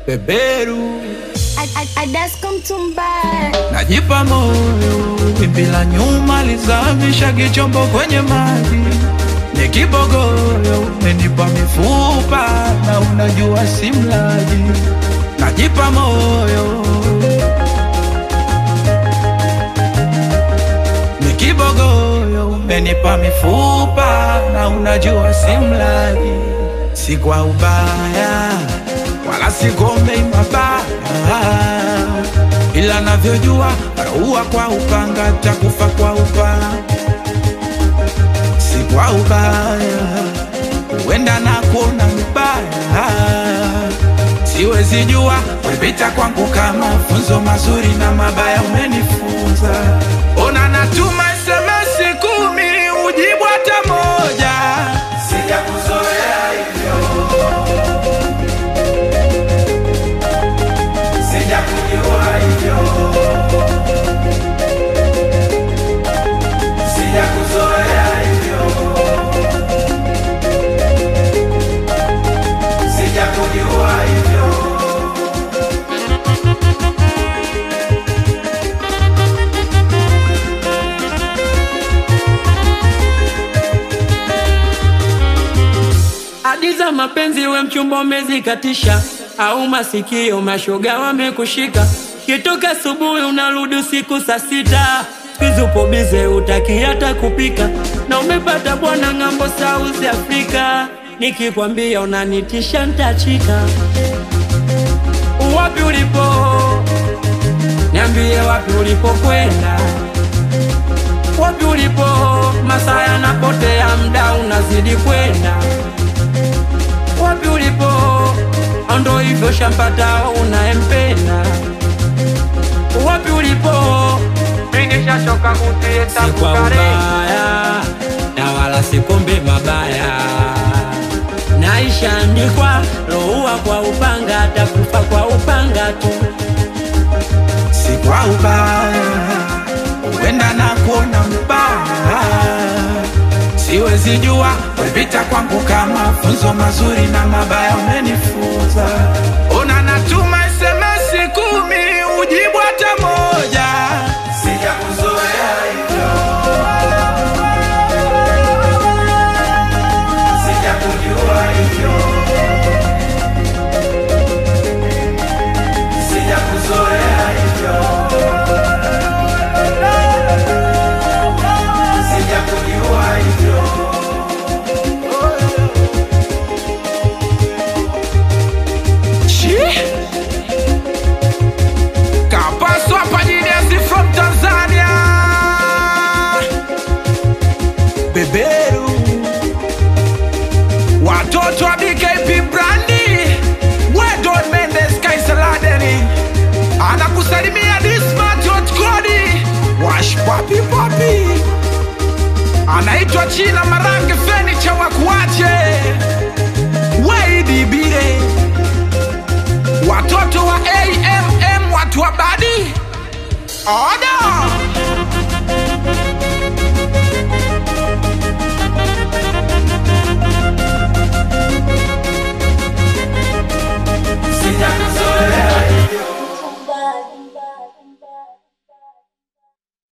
beberu Adasko Mtumba, najipa moyo, wimbi la nyuma lizamisha kichombo kwenye maji, ni kibogoyo, umenipa mifupa na unajua si mlaji, najipa moyo, ni kibogoyo, umenipa mifupa na unajua si mlaji, si kwa ubaya wala sigombei mabaya, ila navyojua raua kwa upanga takufa kwa upanga, si kwa ubaya, huenda na kuona mbaya, siwezi jua wepita kwangu kama funzo mazuri na mabaya umenifunza. Ona natuma SMS kumi ujibu hata moja, sijakuzoea hivyo sijakujua hivyo, sijakuzoea hivyo, sijakujua hivyo. Hadi za mapenzi we mchumba umezikatisha, au masikio mashoga wamekushika. Kitoka asubuhi unarudi usiku saa sita, siku upo bize utaki hata kupika, na umepata bwana ng'ambo South Africa. Nikikwambia unanitisha ntachika. Wapi ulipo? Niambie wapi ulipokwenda wapi ulipo? Masaa yanapotea, mda unazidi kwenda. Wapi ulipo? Ndo hivyo shampata unayempenda. Wapi ulipo? Ningeshachoka kutieta si kwa kukare ubaya na wala si kombe mabaya, naishaandikwa loua kwa upanga, takufa kwa upanga tu. si kwa ubaya, huenda na kuona mbaya, siwezi jua wepita kwangu kama funzo mazuri na mabaya umenifunza. Ona natuma SMS kumi ujibu hata moja, sijakuzoea hivyo, sijakujua hivyo, sijakuzoea hivyo. sijakujua hivyo. Chi? Kapaswa Panyinesi from Tanzania. Beberu. Watoto wa BKP Brandi. Wedon Mendes Kaisaladeni. Anakusalimia Dismat Hot Kodi. Wash papi papi anaitwa China Marange Fenicha Wakuache